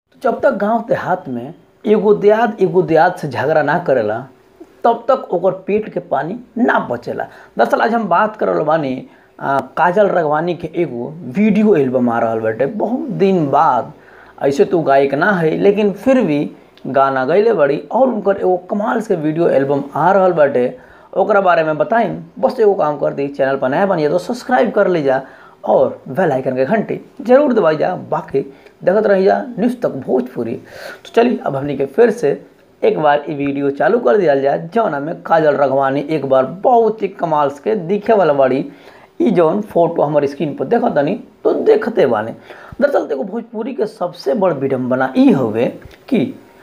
जब तक गांव देहात में एगो देहात एगो देहात से झगड़ा ना करेला तब तक ओकर पेट के पानी ना बचेला दरअसल आज हम बात करल बानी आ, काजल रगवानी के एगो वीडियो एल्बम आ रहल बाटे बहुत दिन बाद ऐसे तो गायक ना है लेकिन फिर भी गाना गैले बड़ी और उनकर एगो कमाल से वीडियो एल्बम आ रहल बाटे ओकरा बारे में बताई बस एगो काम कर दी चैनल पर नया बनिए तो सब्सक्राइब कर लीजा और बेल आइकन के घंटी जरूर दबाई जा बाकी देखत रही जा न्यूज़ तक भोजपुरी तो चलिए अब हमनी के फिर से एक बार ये वीडियो चालू कर दिया जाए जौना में काजल रघवानी एक बार बहुत ही कमाल के दिखे वाला बड़ी ई जौन फोटो हमारे स्क्रीन पर देखा तनी तो देखते बाने दरअसल देखो भोजपुरी के सबसे बड़ विडम्बना ई हवे कि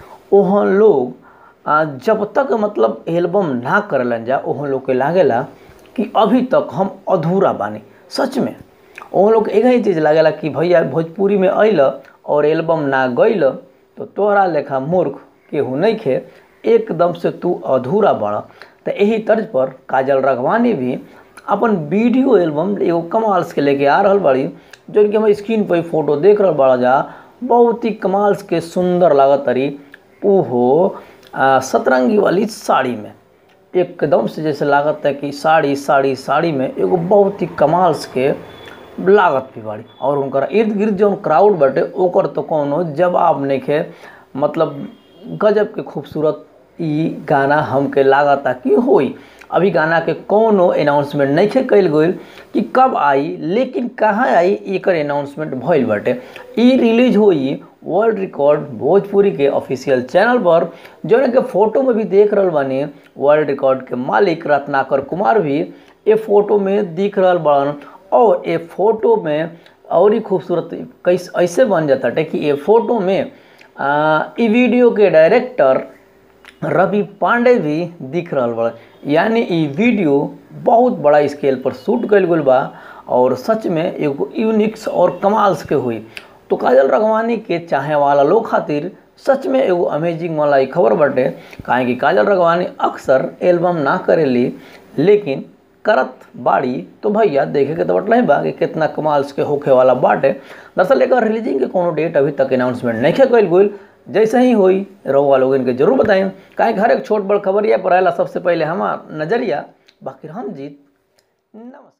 ओहन लोग आ, जब तक मतलब एल्बम ना करलन जा ओहन लोग के लागेला कि अभी तक हम अधूरा बानी सच में ओहन लोग एक ही चीज़ लागेला कि भैया भोजपुरी में अइल और एल्बम ना गइल तो तोहरा लेखा मूर्ख केहू नहीं खे एकदम से तू अधूरा बड़ा तो यही तर्ज पर काजल रघवानी भी अपन वीडियो एल्बम एगो कमाल के लेके आ रहल बड़ी जो कि हम स्क्रीन पर फोटो देख रहल बड़ा जा बहुत ही कमाल के सुंदर लागत तरी ओहो आ, सतरंगी वाली साड़ी में एकदम से जैसे लागत है कि साड़ी साड़ी साड़ी में एगो बहुत ही कमाल के लागत भी बाड़ी और उनकर इर्द गिर्द जौन क्राउड बाटे ओकर तो कोनो जवाब नहीं खे मतलब गजब के खूबसूरत ई गाना हमके लागता कि होई अभी गाना के कोनो अनाउंसमेंट नहीं खे कल गई कि कब आई लेकिन कहाँ आई एकर अनाउंसमेंट भइल बाटे ई रिलीज होई वर्ल्ड रिकॉर्ड भोजपुरी के ऑफिशियल चैनल पर जौन के फोटो में भी देख रहल बानी वर्ल्ड रिकॉर्ड के मालिक रत्नाकर कुमार भी ये फोटो में दिख रहल बड़न और ये फोटो में और ही खूबसूरत कैसे ऐसे बन जाता है कि ये फोटो में आ, ई वीडियो के डायरेक्टर रवि पांडे भी दिख रहा बड़ा यानी ई वीडियो बहुत बड़ा स्केल पर शूट कल गई बा और सच में एगो यूनिक्स और कमाल के हुई तो काजल रघवानी के चाहे वाला लोग खातिर सच में एगो अमेजिंग वाला ई खबर बाटे काहे कि काजल रघवानी अक्सर एल्बम ना करेली लेकिन करत बाड़ी तो भैया देखे के तो बटल बा कि कितना कमाल के होखे वाला बाटे दरअसल एकर रिलीजिंग के कोनो डेट अभी तक अनाउंसमेंट नहीं कल गई जैसे ही होई रहुआ लोग इनके जरूर बताएं काहे हर एक छोट बड़ खबरिया पर आएला सबसे पहले हमार नजरिया बाकी हम जीत नमस्कार